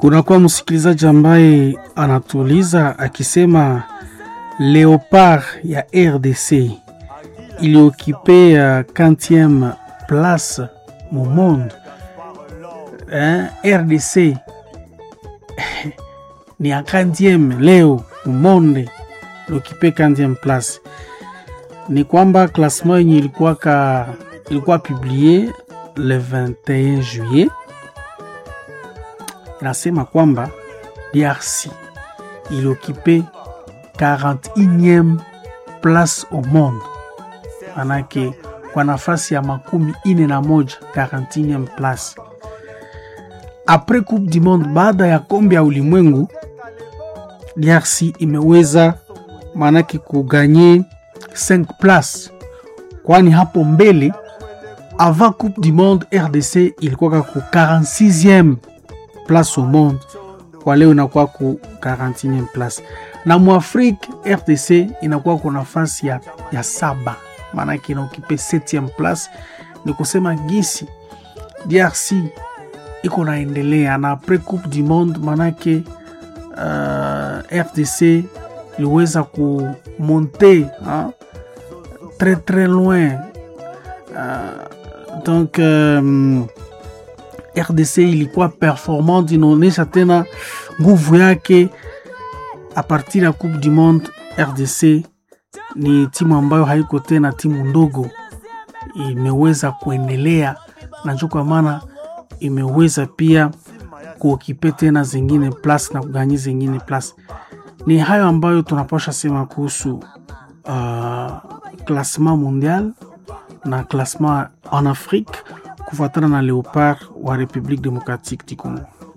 Kunakuwa msikilizaji ambaye anatuuliza akisema Leopard ya RDC iliokipe ya 40e place mu monde eh, RDC ni ya 40e leo mu monde iliokipe 40e place. Ni kwamba classement yenye ilikuwa ka ilikuwa publie le 21 juillet inasema kwamba DRC iliokipe 41e place au monde, manake kwa nafasi ya makumi ine na moja 41e place apres coupe du monde. Baada ya kombe ya ulimwengu, DRC imeweza manake kuganye 5 place, kwani hapo mbele avant coupe du monde RDC ilikuwa ku 46e place au monde, kwa leo inakuwa ku 41e place, na muafrike RDC inakuwa ku nafasi ya, ya saba, maanake inaokipe 7e place. Ni kusema gisi DRC iko naendelea na apres coupe du monde, maanake uh, RDC iliweza kumonte tres tres loin uh, donc um, RDC ilikuwa performante, inaonyesha tena nguvu yake a partir ya coupe du monde. RDC ni timu ambayo haiko tena timu ndogo, imeweza kuendelea na njo kwa maana imeweza pia kuokipe tena zingine plus na kuganyi zingine plus. Ni hayo ambayo tunapasha sema kuhusu uh, classement mondial na classement en Afrique kufuatana na Leopard wa Republique Democratique du Congo.